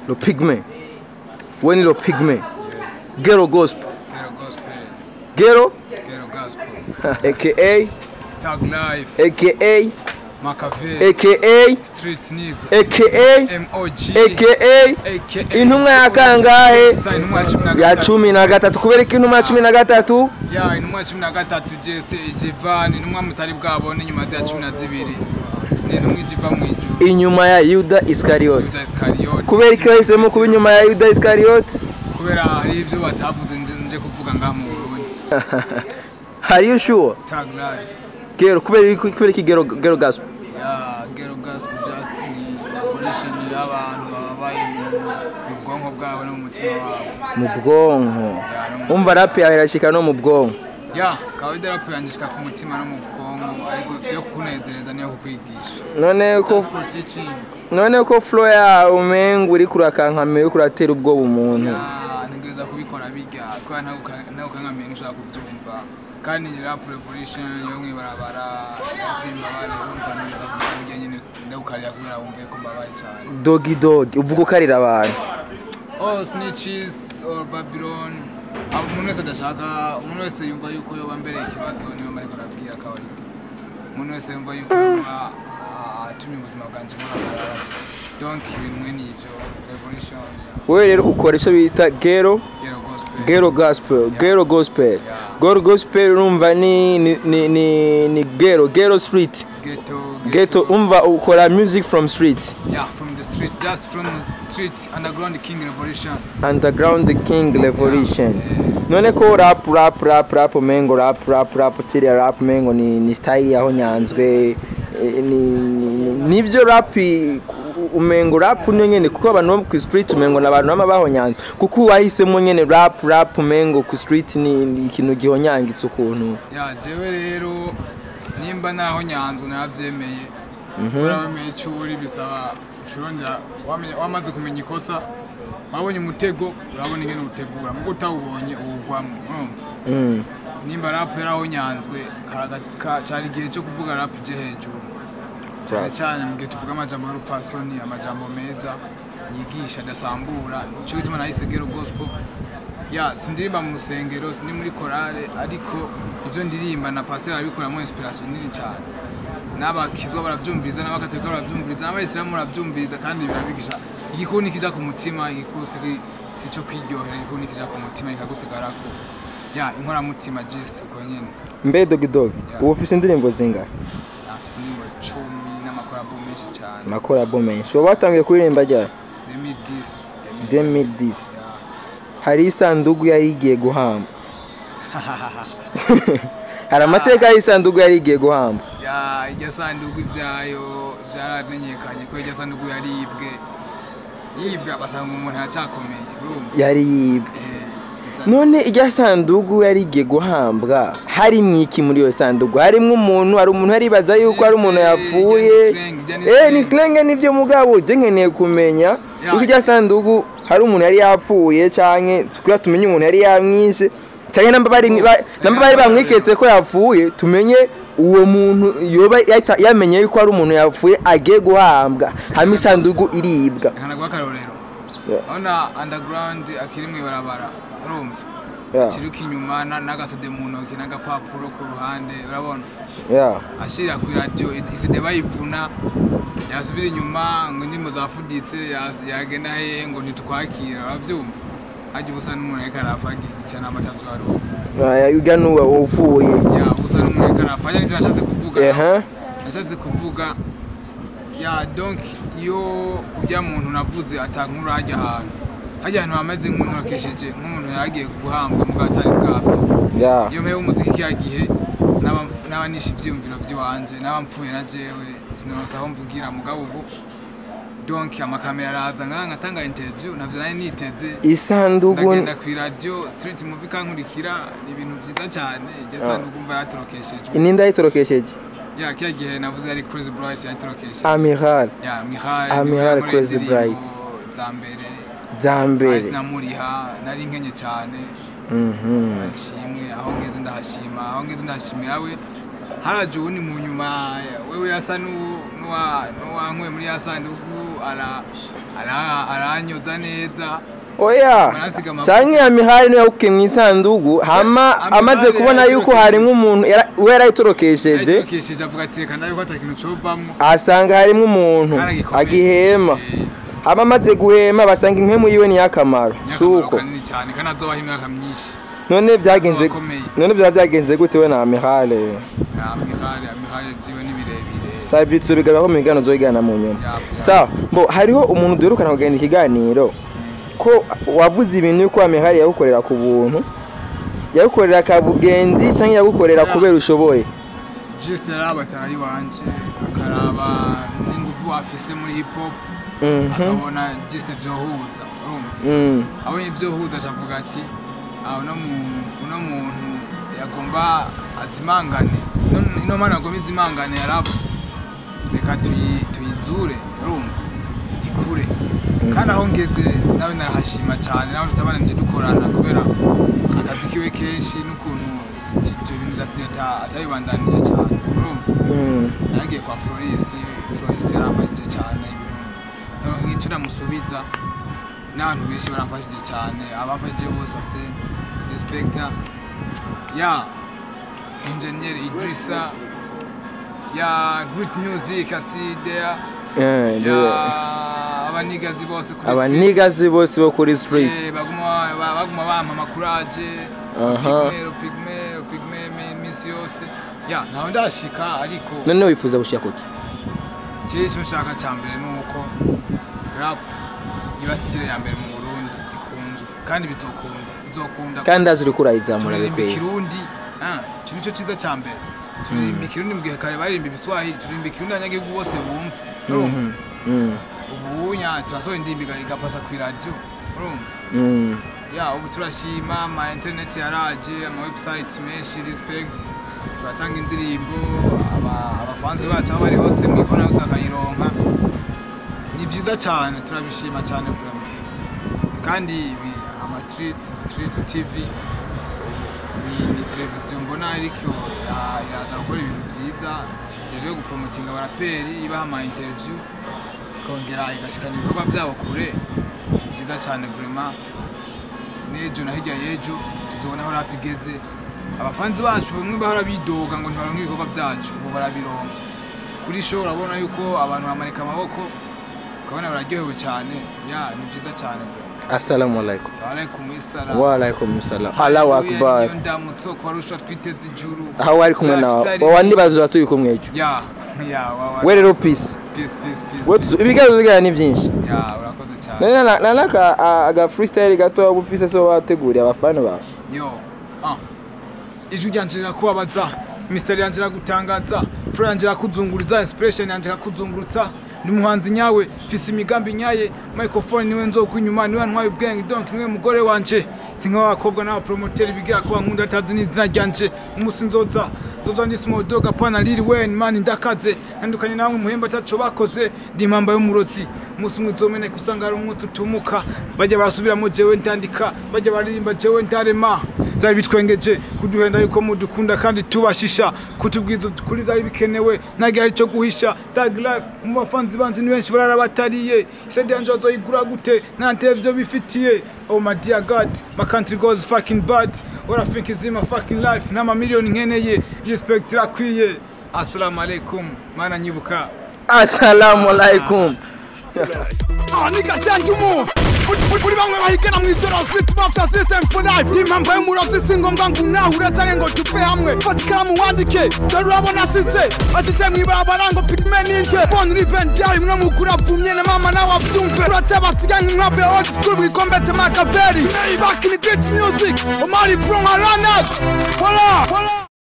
lo pigme we ni lo pigme gero gospel Ghetto gospel, gero ghetto gospel. aka Tag life, aka Machiavelli, aka street nigga, aka MOG, aka aka intumwa ya kangahe Sa intumwa ya cumi na ya gatatu. cumi na gatatu kubera ko intumwa ya cumi na gatatu ya intumwa ya cumi na gatatu just ijivan intumwa mutari bwabone nyuma ya cumi na zibiri ni intumwa ijiva mu ijuru inyuma ya yuda isikariyote yuda isikariyote kubera ko yahisemo kuba inyuma ya yuda isikariyote kubera hari ibyo batavuze nje nje kuvuga ngaha mu burundi Are you sure? tag life Gero kubera iki kubera iki gero gero gospel? ya ghetto gospel just ni revolution y'abantu babaye mu mu bwonko bwabo no mu mutima wabo Mu bwonko. Umva rap yawe irashika no mu bwonko. ya kawaida rap yandishika ku mutima no mu bwonko ariko siyo kukunezereza niyo kukwigisha None ko just for teaching none ko flow ya umenga uri kurakankame uri kuratera ubwoba umuntu. ya ntegereza kubikora bijya kubera nawe ukankamiye ntushobora kubyumva kandi ni rap revolution yo mwibarabara rap imbabare urumva neza kugira ngo nyine ndawukarira kubera wumve ko mbabaye cyane Dogi dogi uvuga ukarira abantu. oh snitches or babylon abo umuntu wese adashaka umuntu wese yumva yuko yoba mbere ikibazo niyo mariko arabwira kawaida umuntu wese yumva yuko yoba ah, atumye ubuzima bwanjye buhagarara donc ibintu mwe nivyo revolution Wewe rero ukora icyo bita gero gero gospel gero gospel gero gospel. Gero gospel urumva ni ni ni ni, ni gero gero street. ghetto Ghetto umva ukora music from street. yeah from the streets just from streets underground king revolution Underground King Revolution. None ko rap rap rap rap mengo rap rap rap style ya rap mengo ni ni style yaho nyanzwe eh, ni ni- nivyo rap i- umengo rap niyo nyene kuko abantu bo ku street umengo n'abantu bama bahonyanzwe kuko wahisemo nyene rap rap umengo ku street ni ni ikintu gihonyangitse ukuntu ya jewe rero nimba naho nyanzu navyemeye kubera wemeye icyo uri bisaba ucurondera wamenye- wamaze kumenya ikosa wabonye umutego urabona ingene utegura mugo utawubonye uwugwamo urumva mm. nimba rap yaraho nyanzwe karaga- ka- cari igihe cyo kuvuga rap je hejuru cyane cyane mu gihe tuvuga amajambo y'urupfasoni amajambo meza yigisha adasambura nicyo gituma nahise gero gospel ya sindirimba mu rusengero sindi muri korale ariko ibyo ndirimba na pasiteri arabikoramo inspiration nini cyane n'abakizwa barabyumviriza n'abagaturika barabyumviriza n'abayisilamu barabyumviriza kandi birabigisha igikuni kija ku mutima igikuru si- si cyo kwiryohera igikuni kija ku mutima kikagusigarako ya inkoramutima just uko nyine mbe dogi dogi Yeah. ubu ufise indirimbo zingahe afite indirimbo cumi n'amakorabo menshi cyane makorabo menshi wowe watangiye kuririmba ryari 2010 2010 ya hari isanduku yari igiye guhamba hari amateka y'isanduku yari igiye guhamba ya iryo sanduku ibyayo byaramenyekanye ko iryo sanduku yaribwe yibwe basanga umuntu yacyakomeye urumva yari yibwe Eh, isa- none irya sanduku yari igiye guhambwa harimwo iki muri iyo sanduku harimwo umuntu hari umuntu yaribaza yuko hari umuntu yapfuye Ijya ni slang, ijya ni eh ni slang. silenge nibyo mugabo je nkeneye kumenya Ya. yuko irya sanduku hari umuntu yari yapfuye canke kugira tumenye umuntu yari yamwishe canke namba bari ba- namba bari bamwiketse ko yapfuye tumenye uwo muntu yoba yahita- yamenye yuko hari umuntu yapfuye agiye guhambwa hama isanduku iribwa reka naguha akarorero Yeah. urabona underground akiri mu ibarabara urumva Yeah. kiruka inyuma na- n'agasede mu ntoki n'agapapuro ku ruhande urabona yeah. ashyira ku iradiyo isede bayivuna yasubira inyuma ngo indirimbo zafuditse yas- yagenda hehe ngo ntitwakira urabyumva hajya ubusa n'umuntu ariko arapfa gica n'amata byarutse Ah, uga nuwa upfuye ya ubusa n'umuntu ariko arapfa hajya n'ibyo nashatse kuvuga Ehe. nashatse kuvuga ya donc iyo ujya muntu navuze atankuru hajya ahantu hajya ahantu hameze nk'untorokesheje nk'umuntu yaragiye guhambwa mu gatari bwapfa yeah. iyo mpera umuziki kiriya gihe naba- naba nishe ivyiyumviro vy'iwanje naba mpfuye na jewe sinoronsa aho mvugira mugabo ubu donc amakamera araza ngaha ngatanga interview navyo nari niteze isanduku ndagenda kw'iradiyo street movie kankurikira ni ibintu vyiza cane iryo sanduku mva yatorokeshejwe ininda yitorokesheje ya kiriya gihe navuze yari Chris Bright yatorokesheje amiral ya Mihail Ah, niwe Mihail yankoreye Chris indirimbo Bright. za mbere za mbere Bahise namuriha nari nkenye cane Mhm. nshimwe aho ngeze ndahashima aho ngeze ndahashimira we haraje uwundi mu nyuma wewe yasa nu- nuwa- nuwankuye muri ya sanduku ara ara- aranyoza neza oya Barasiga amavuta. canke ya mihari niyo yakukiye mu isandugu hama Amihari amaze kubona yuko yarayitorokesheje. harimwo umuntu yara- we yarayitorokesheje yayitokesheje avuga ati reka ndabe ko ata kintu covamwo asanga harimwo umuntu Kandi gikomeye. agihema Eh, hama amaze guhema basanga impemu yiwe ni y'akamaro ni si akamaro uko kanini cyane kandi azobaho imyaka myinshi none byagenze akomeye. none byaba byagenze gute we na amihale amihari amihari vyiwe ni birebire sa ivyitso bigaragara ko mu biganiro uzoyigana mu nyuma Ya, ya. sa mbo hariho umuntu duherukana kugenda ikiganiro ko wavuze ibintu yuko amihari yagukorera ku buntu yagukorera ka bugenzi cyangwa yagukorera Ya. kubera ushoboye jese yaraba atarayi wanje akaraba n'inguvu afise muri hip hop Mhm. akabona jese vyohuza urumva Mm. abonye vyohuza acavuga ati "Ah, uno mu- uno muntu yagomba azimangane Ino- ino mana yagomba izimangane yaraba reka tuyi- tuyizure urumva ikure kandi aho ngeze nawe narahashima cyane nawe tutabananje dukorana kubera akazi kiwe kenshi n'ukuntu ibyo bintu bya seta atabibandanije cyane urumva Mm. nagiye kwa Floris Floris yaramfashije cyane ibintu noneho nk'icyo namusubiza n'abantu benshi baramfashije cyane abamfashije bose ase respecta ya engineer Idrissa ya Great Music asidea Yeah, ya yeah. abanigazi bose kuri abanigazi bose bo kuri street. street Eh, baguma ba- baguma bampa amakuraje Aha. pigme pigme pigme iminsi yose ya ntawe ndashika ariko none wifuza gushika kuki Jewe icyo nshaka cya mbere ni uko rap iba style ya mbere mu Burundi ikunzwe kandi bizokunda bizokunda kandi azi uriko urayizamura turirimba bikwiye ikirundi ah, icyo nicyo cyiza cya mbere turirimba ikirundi mu gihe kare baririmba ibiswahili turirimba ikirundi abanyagihugu bose bumva urumva Mhm. Mm. ubu nya turasohora indirimbo iga- igapasa ku iradiyo urumva Mm. ya ubu turashima ama interineti yaraje ama website menshi respect turatanga indirimbo aba- abafanzi bacu aho bari hose mu ikona yose bakayironka ni byiza cyane turabishima cyane vraiment kandi ibi ama street street tv ni, ni televiziyo mbona ariko ya- iraza gukora ibintu byiza hejuru yo gupromotinga abaraperi ibaha ama interview ikongera igashikana ibikorwa byabo kure ni byiza cyane vraiment n'ejo na hirya y'ejo tuzobona aho rap igeze abafanzi bacu bamwe bahora bidoga ngo ntibaronke ibikorwa byacu ubu barabironka kuri show urabona yuko abantu bamanika amaboko ukabona bararyohewe cyane ya ni byiza cyane assalamu alaikum alaikum issalam wa alaikum salam allahu akbar niyo ndamutso kwa rusha twiteze ijuru aho wari kumwe nawe Lifestyle wa ni- ndibaza turi kumwe ejo ya ya wa wa we rero peace peace peace peace we peace. tuzo- ibiganiro tugira ni byinshi ya urakoze cyane none na- na naka a- aga freestyle gato waba ufise so wateguriye abafana bawe yo ah ijwi ryanje rirakubabaza imisitari yanje iragutangaza furo yanje irakuzunguriza inspiration yanje ikakuzungurutsa ni umuhanzi nyawe mfise imigambi nyaye microphone niwe nzokwa inyuma niwe ntwaye ubwenge donc niwe mugore wanje si nk'abakobwa n'abapromoteri bigira ko bankunda atazi n'izina ryanje umunsi nzoza nzoza ndi small dog apana lil wayne mani ndakaze ntandukanye namwe muhemba ataco bakoze ndi impamba y'umurozi umunsi umwe uzomeneka usanga hari umwotsi utumuka bajya barasubiramo jewe ntandika bajya baririmba jewe ntarema byari bitwengeje kuduhenda yuko mudukunda kandi tubashisha kutubwiza kuri byari bikenewe ntabwo ari cyo guhisha tag life mu bafanzi banzi ni benshi barara batariye sede yanje bazoyigura gute nta televiziyo bifitiye oh my dear god my country goes fucking bad what I think is in my fucking life n'ama miliyoni nkeneye respect irakwiye assalamu alaikum mana nyibuka assalamu alaikum Ah, nigga gentleman uri bamwe bahigana mu ijoro street mafia system for life impamvu y'umurozi si ngombwa ngo unahure canke ngo tuve hamwe fata ikaramu wandike dore urabona asize ashyize mu ibarabara ngo pigme ninje bona urivent yawe imwe mukuru apfumye na mama nawe abyumve uraca basiga nk'inkwavu ya old school mu gikombe cya makaveri back in the great music omari bro nka runners Voila, voila.